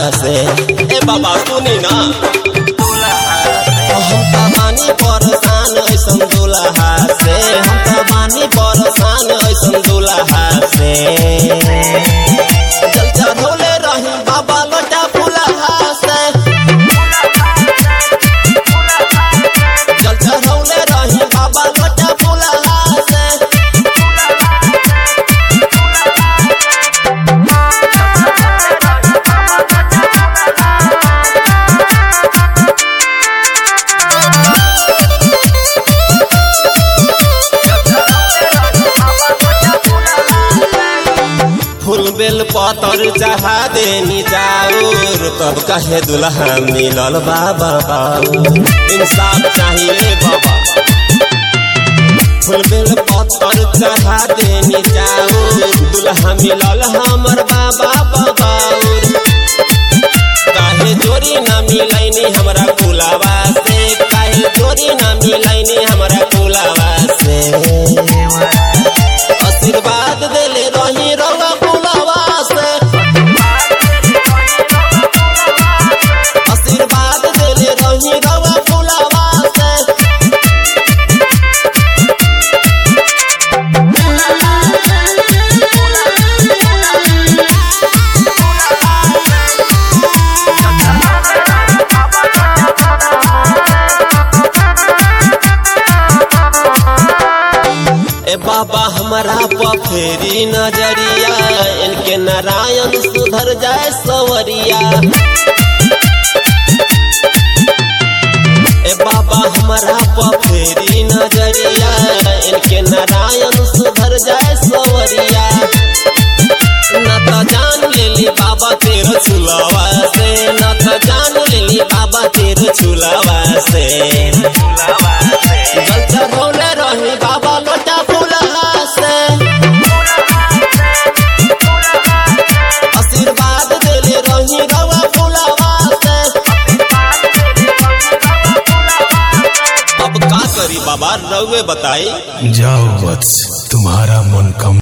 से ए बाबा सुनी ना हम त बानी परेशान ऐसन दुल्हा से हम त बानी परेशान ऐसन दुल्हा से जल चढ़ौले रही बाबा लोटा फुलहा से जल चढ़ौले रही बाबा लोटा फुलहा से फूल बेल पतर चढ़ा देनी जाऊर तब कहे दुल्हा मिलल बाबा बाऊर इंसाफ चाहिए बाबा फूल बेल पतर चढ़ा देनी जाऊर दुल्हा मिलल हमर बाबा बाबाऊर काहे जोरी ना मिलैनी हमरा कुलावा से काहे जोरी ना मिलैनी हमरा कुलावा से आशीर्वाद देले रही रवा फुलवा से आशीर्वाद देले रही रवा फुलवा से ए बाबा हमारा पफेरी नजरिया इनके नारायण सुधर जाए सवरिया ए बाबा हमारा पफेरी नजरिया इनके नारायण सुधर जाए सवरिया न तो जान लेली बाबा तेरे छुलावा से न तो जान लेली बाबा तेरे छुलावा से जल चढ़ौले रही बाबा लोटा फुलहा से आशीर्वाद देले रही रवा फुलवा से अब का करी बाबा रउए बताई जाओ वत्स तुम्हारा मन कम